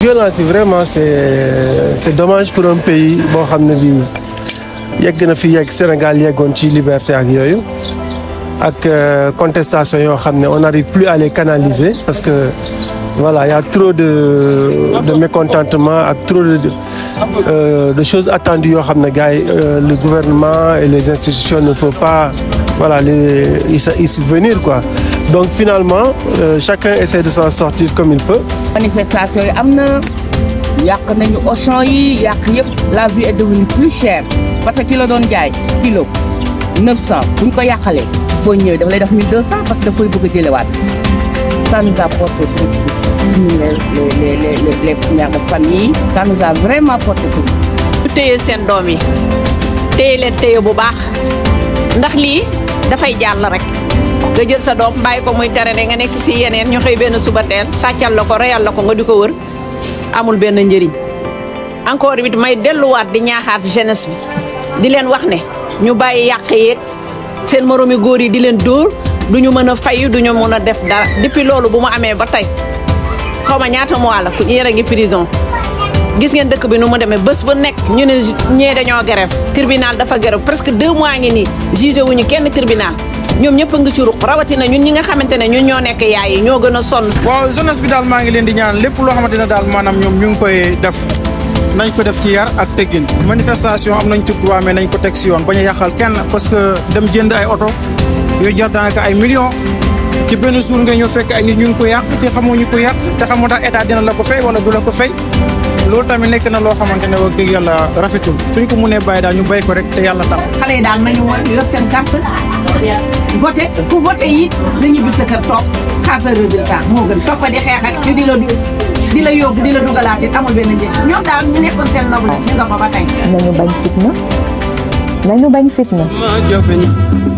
violence yi vraiment c'est c'est dommage pour un pays boo xam ne bii yegg na fi yegg Sénégal yeggoon ci liberté ak yooyu ak contestation yoo xam ne on n'arrive plus à les canaliser parce que voilà il y a trop de de mécontentement ak trop de euh, de choses attendues yoo xam ne gars yi le gouvernement et les institutions ne peuvent pas voilà les y subvenir quoi donc finalement euh, chacun essaie de s'en sortir comme il peut. manifestation yi am na yàq nañu Auchan yi yàq yëpp la vie est devenue plus chère parce que kilo doon jaay kilo 900 bu ñu ko yàqalee boo ñëwee daf lay def 1200 parce que da koy bëgg a jëlewaat ça nous a porté préjudice les les les les les mères de famille ça nous a vraiment porté préjudice. ñu téye seen doom yi téye leen téye bu baax ndax lii dafay jàll rek. nga jël sa doom bàyyi ko muy tere nga nekk ci yeneen ñu xëy benn suba teel sàccal la ko reyal la ko nga di ko wër amul benn njëriñ encore it may delluwaat di ñaaxaat jeunesse bi di leen wax ne ñu bàyyi yàq yeeg seen moroomi góor yi di leen dóor du ñu mën a fayu du ñu mën a def dara depuis loolu bu mu amee ba tey xaw ma ñaata mois la yéen a ngi prison gis ngeen dëkk bi nu mu demee bés bu nekk ñu ne ñee dañoo grève tribunal dafa grève presque deux mois ngi nii jugé wuñu kenn tribunal ñoom ñëpp a ngi ci ruq rawatina ñun ñi nga xamante ne ñun ñoo nekk yaay yi ñoo gën a sonn. waaw jeunesse bi daal maa ngi leen di ñaan lépp loo xamante ne daal maanaam ñoom ñu ngi koy def nañ ko def ci yar ak teggin manifestation am nañ ci droit mais nañ ko teg si yoon bañ a yàqal kenn parce que dem jënd ay oto yooyu jar daanaka ay millions ci benn jour nga ñëw fekk ay nit ñu ngi ko yàq te xamoo ñu ko yàq te xamoo ndax état dina la ko fay wala du la ko fay loolu tamit nekk na loo xamante ne wax dëgg yàlla rafetul suñ ko mënee bàyyi daal ñu béy ko rek te yàlla tax. xale yi daal nañu yor seen carte voté ku voté yi na ñibbi sa kër toog xaar sa résultat moo gën toog fa di xeex ak ñu di la di la yóbbu di la dugalaat it amul benn njëriñ ñoom daal ñu nekkoon seen noblesse ñu nga fa ba tey. nañu bañ fitna nañu bañ fitna.